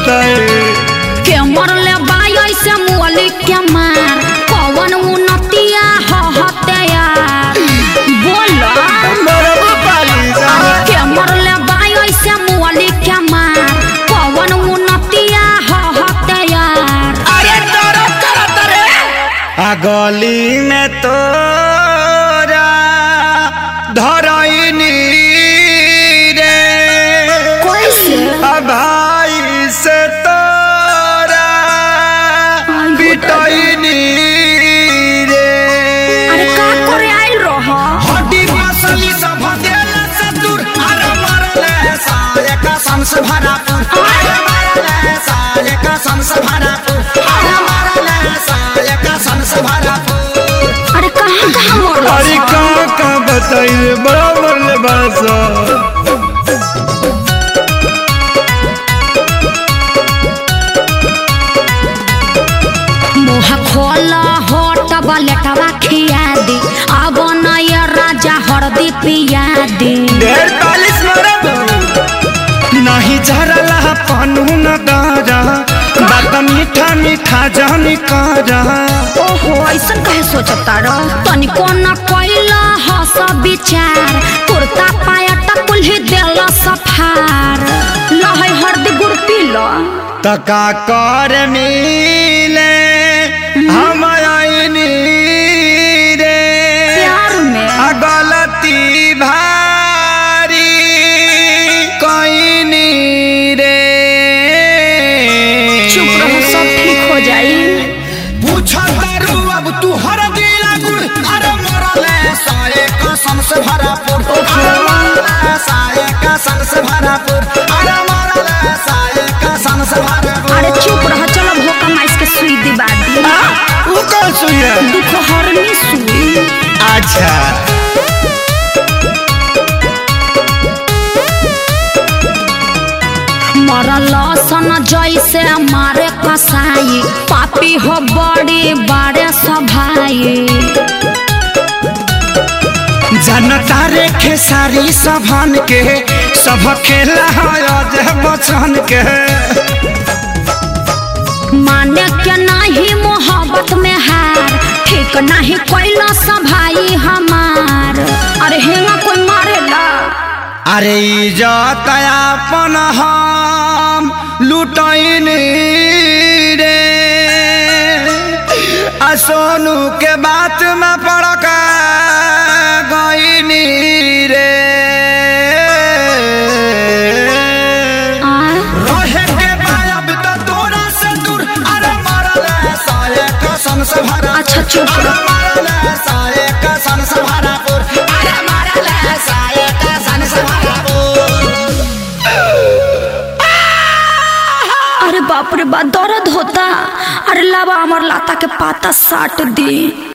बताए के मरले बाई ऐसे मुअली के मार कवन उन्नतिया ह हते यार बोल मरबू पाली साला के मरले बाई ऐसे मुअली के मार कवन उन्नतिया ह हते यार अरे तोरा करत रे आ गली में तोरा धरैनी रे कैसे आ भाई से तोरा आइयो पिटैनी रे अरे का करे आइल रह हड्डी मसली सब देला से दूर अरे मरले साले का संस भरापुर अरे मरले साले का संस भरापुर अरे मरले साले का संस भरापुर अरे कहाँ कहाँ मरल अरे कहाँ कहाँ बताइए बड़ा मरले बासा मुँह खोल होट बलेटवा खिया दी अब नया राजा हरदी पिया दी ढेर पालिश मरब नहीं झरला पनू न दारा बात मीठा मीठा जानी कारा ओहो ऐसन कहे सोचता रह तनिको न कैला हस विचार कुर्ता पायट कुल्ही देल सफार लहै हरदी गुड़ पी लो तका कर मिले हम आईनी रे प्यार में आ गलती भारी कईनी रे चुप रहो सब ठीक हो जाई पूछतारू अब तू हर दिला गुड़ अरे मरले साये कसम से भरापुर अरे मरले साये कसम से भरापुर अरे मरले साये कसम से भरापुर अरे चुप रह चलो भोका माइस के सुई दिबा दी वो कौन सुई है दुख हरनी सुई अच्छा मरल सन जैसे मारे कसाई पापी हो बड़ी बड़े सभाई जनता रे खेसारी सभन के सब खेला है बचन के माने के नहीं मोहब्बत में हार ठीक नहीं कैला सभाई हमार अरे हेंगा कोई मारेला अरे इजत अपन हम लुटैन रे आ सोनू के बात में पड़क गईनी रे आ रहे के बायब तो तोरा से दूर अरे मरले साये कसम से भरा अच्छा चुप अरे रह मरले साये कसम से भरापुर अरे मरले साये कसम से भरापुर अरे बाप रे बा दर्द होता अरे लावा अमर लाता के पाता साट दी